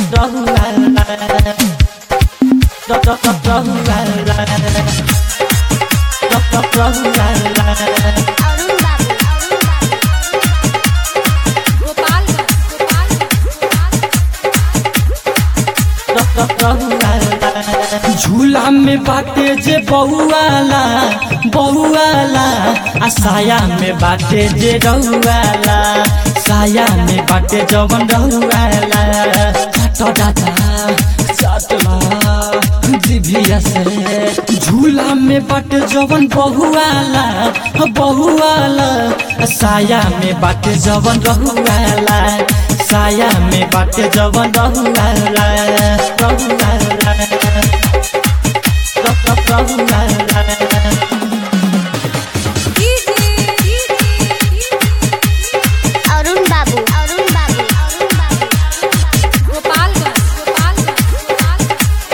अरुण बाबू अरुण बाबू गोपालगंज गोपालगंज झूला में बाटे जे बहुआला बहुआला आ साया में बाटे जे रहुआला साया में बाटे जवन रहुआला काटो दादा चटला जिभिया से झूला में बाटे जवन बहुआला बहुआला साया में बाटे जवन रहुआला साया में बाटे जवन रहुआला रहुआला अरुण बाबू अरुण बाबू अरुण बाबू गोपालगंज गोपालगंज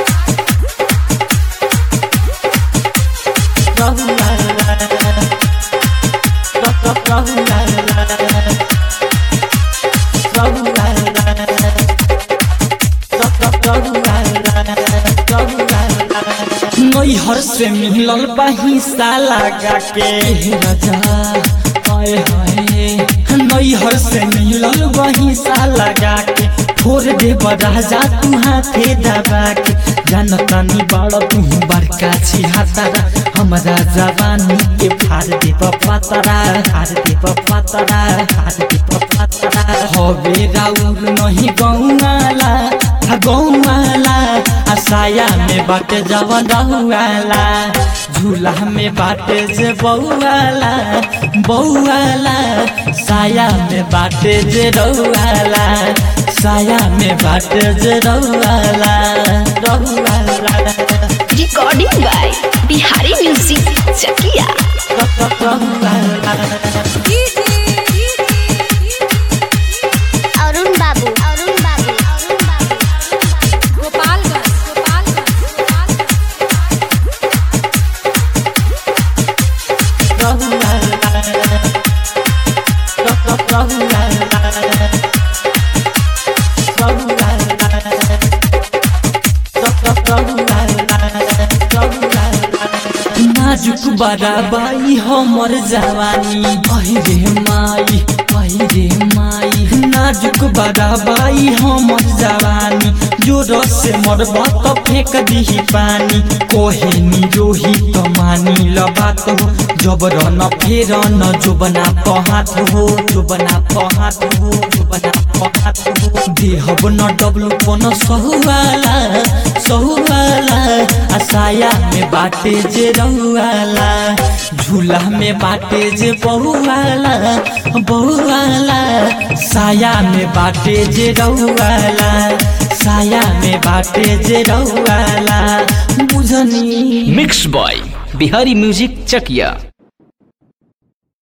नैहर से मिलल बहिसा लगा के राजा हाय हाय नैहर से मिलल बहिसा लगा के फोड़ दे राजा तू हाथे दबा के जानतानी बड़ तू बड़का छी हातारा हमरा जवानी के फाड़ दे पतरा फाड़ दे पतरा फाड़ दे पतरा हवे राउर नहीं गौनाला गौवाला आ साया में बाटे जवन रहुआला झूला में बाटे जे बउआला बउआला साया में बाटे जे रहुआला साया में बाटे जे रहुआला रहुआला recording by Bihari music Chakia Arun Babu Arun Babu Arun बाबू गोपालगंज गोपालगंज नाजुक बराबाई हमर जवानी अहि रे माई अहि रे माई नाजुक बराबाई हमर जवानी जो रस से मरबा त फेंक दिही पानी कोहे नी रोही त मानी ल बात हो जबर न फेर न जोबना पहात हो जोबना पहात हो जोबना पहात हो देहब न डब्लू पन सहुवाला सहुवाला आ साया में बाटे जे रहुआला झूला में बाटे जे बहुआला बहुआला साया में बाटे जे रहुआला साया में बाटे जे रहुआला बुझनी mix by Bihari music Chakiya